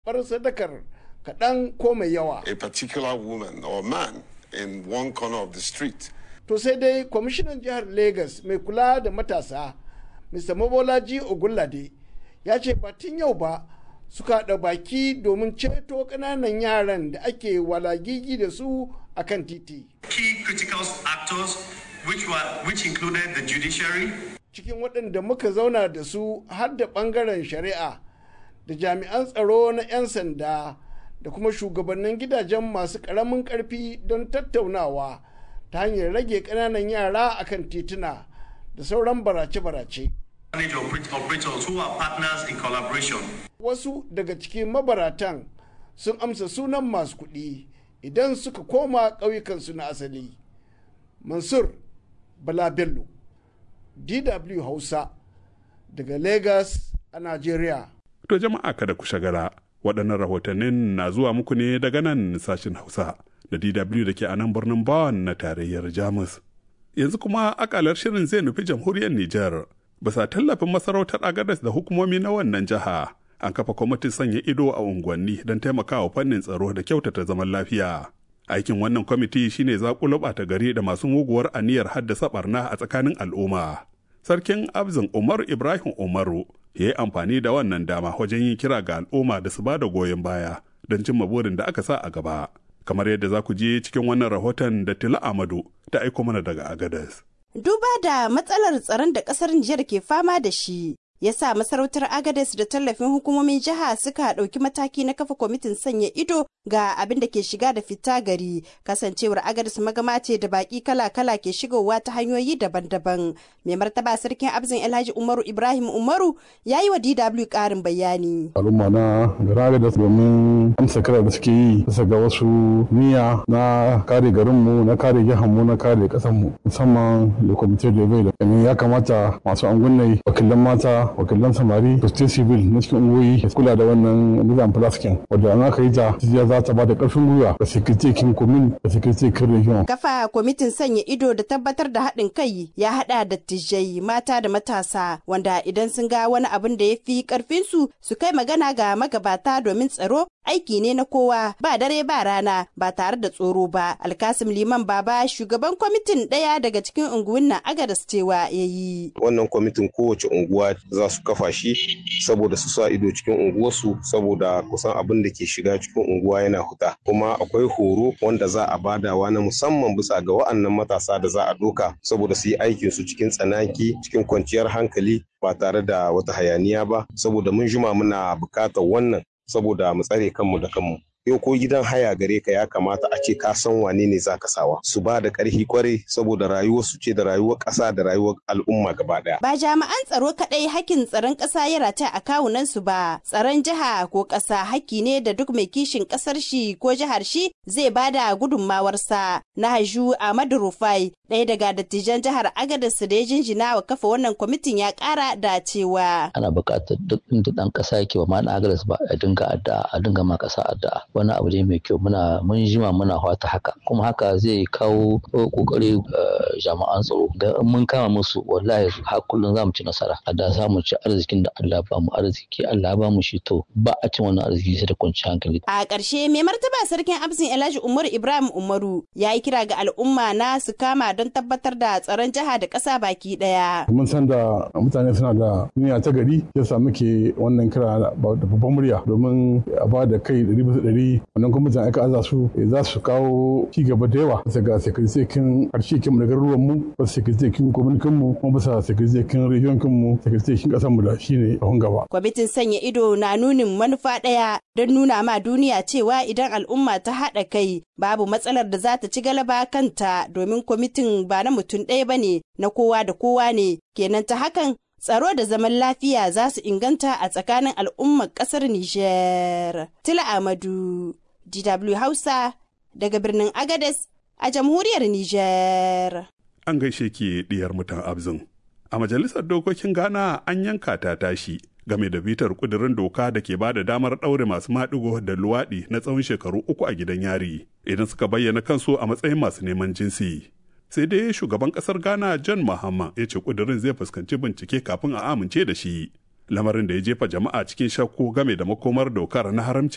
karɓar sadakar kaɗan ko mai yawa. a particular woman or man in one corner of the street. To sai dai kwamishinan jihar Legas mai kula da matasa, Mr. Mobolaji Ogunlade, ya ce ba tun yau ba suka haɗa baki domin ceto ƙananan yaran da ake walagigi da su a kan titi. Key critical actors, which, were, which included the judiciary, Cikin waɗanda muka zauna da su har da ɓangaren shari'a da jami'an tsaro na 'yan sanda da kuma shugabannin gidajen masu ƙaramin ƙarfi don tattaunawa ta hanyar rage ƙananan yara akan tituna da sauran barace-barace. manage oper- operators who are partners in collaboration. Wasu daga cikin mabaratan sun amsa sunan masu kuɗi idan suka koma ƙauyukansu na asali. Mansur Bala Bello, DW Hausa, daga Lagos a Najeriya. To jama'a kada ku shagara waɗannan rahotannin na zuwa muku ne daga nan sashen Hausa da DW da ke a nan birnin Bawan na tarayyar Jamus. Yanzu kuma akalar shirin zai nufi jamhuriyar Nijar. Bisa tallafin masarautar Agadas da hukumomi na wannan jiha an kafa kwamitin sanya ido a unguwanni don taimakawa fannin tsaro da kyautata zaman lafiya. Aikin wannan kwamiti shine zaƙulo ɓata gari da masu muguwar aniyar haddasa barna a tsakanin al'umma. Sarkin Abzin Umar Ibrahim Umaru ya yi amfani da wannan dama wajen yin kira ga al'umma da su ba da goyon baya don cimma burin da aka sa a gaba. Kamar yadda za ku je cikin wannan rahoton da Tila Amadu ta aiko mana daga Agadas. Duba da matsalar tsaron da kasar Nijar ke fama da shi, ya sa masarautar Agades da tallafin hukumomin jiha suka ɗauki mataki na kafa kwamitin sanya ido ga abin da ke shiga da fita gari kasancewar Agades magama ce da baki kala-kala ke shigowa ta hanyoyi daban-daban. Mai martaba sarkin Abzin Alhaji Umaru Ibrahim Umaru ya yi wa DW ƙarin bayani. al'umma na gara da domin amsa kira da suke yi bisa ga wasu niyya na kare garinmu na kare jihanmu na kare kasanmu musamman da kwamitin da bai da Domin ya kamata masu angunai wakilan mata wakilan samari da state civil na cikin ungoyi su kula da wannan nizam plaskin wadda an aka yi ta jiya za ta ba da karfin gwiwa da security kin komin da security kin region Kafa kwamitin sanya ido da tabbatar da haɗin kai ya haɗa da tijai mata da matasa wanda idan sun ga wani abin da ya fi ƙarfinsu su kai magana ga magabata domin tsaro aiki ne na kowa ba dare ba rana ba tare da tsoro ba. Alkasim Liman Baba shugaban kwamitin ɗaya daga cikin unguwin na Agadas cewa ya yi. wannan kwamitin kowace unguwa za su kafa shi saboda su sa ido cikin unguwarsu saboda kusan abin da ke shiga cikin unguwa yana huta kuma akwai horo wanda za a badawa na musamman bisa ga wa'annan matasa da za a doka saboda su yi aikin su cikin tsanaki cikin kwanciyar hankali ba tare da wata hayaniya ba saboda mun jima muna bukatar wannan saboda mu tsare kanmu da kanmu yau ko gidan haya gare ka ya kamata a ce ka san wane ne za ka sawa su ba da ƙarfi kwarai saboda rayuwar su ce da rayuwar ƙasa da rayuwar al'umma gaba ɗaya Ba jami'an tsaro kaɗai hakkin tsaron ƙasa ya rata a kawunan su ba, tsaron jiha ko ƙasa hakki ne da duk mai kishin ƙasar shi ko jihar shi zai bada gudunmawarsa. Na haju Ahmadu Rufai, ɗaya daga dattijan jihar Agadas da ya jinjina wa kafa wannan kwamitin ya ƙara da cewa. ana buƙatar duk inda ɗan ƙasa yake ba ma na agaras ba a dinga addu'a a dinga ma ƙasa addu'a wani abu ne mai kyau muna mun jima muna fata haka kuma haka zai kawo ƙoƙari jami'an tsaro da in mun kama musu wallahi har kullum za mu ci nasara a da za mu ci arzikin da Allah ba mu arziki Allah ba mu shi to ba a cin wannan arziki sai da kwanciyar hankali A ƙarshe mai martaba sarkin Abzin Elijah Umaru Ibrahim Umaru ya yi kira ga al'umma na su kama don tabbatar da tsaron jiha da ƙasa baki ɗaya. mun san da mutane suna da niyya ta gari yasa muke wannan kira da babban murya domin a ba da kai ɗari bisa ɗari wannan gwamnatin aika aza su za su kawo ci gaba da yawa bisa ga sekiritekin harshe kin da garuruwan mu bisa sekiritekin kwamitin mu kuma bisa sekiritekin region kin mu sekiritekin ƙasar mu da shine a gaba. Kwamitin sanya ido na nunin manufa ɗaya don nuna ma duniya cewa idan al'umma ta haɗa kai babu matsalar da za ta ci galaba kanta domin kwamitin ba na mutum ɗaya ba ne na kowa da kowa ne kenan ta hakan tsaro da zaman lafiya za su inganta a tsakanin al'ummar ƙasar Nijar. Tila Amadu, DW Hausa, daga birnin Agades a jamhuriyar Nijar. An gaishe ki diyar mutan Abzin. A majalisar dokokin Ghana an yanka ta tashi game da bitar kudirin doka da ke bada damar ɗaure masu maɗigo da luwaɗi na tsawon shekaru uku a gidan yari idan suka bayyana kansu a matsayin masu neman jinsi. Sai dai shugaban ƙasar Ghana John Mahama ya ce kudirin zai fuskanci bincike kafin a amince da shi. Lamarin da ya jefa jama'a cikin shakku game da makomar dokar na haramci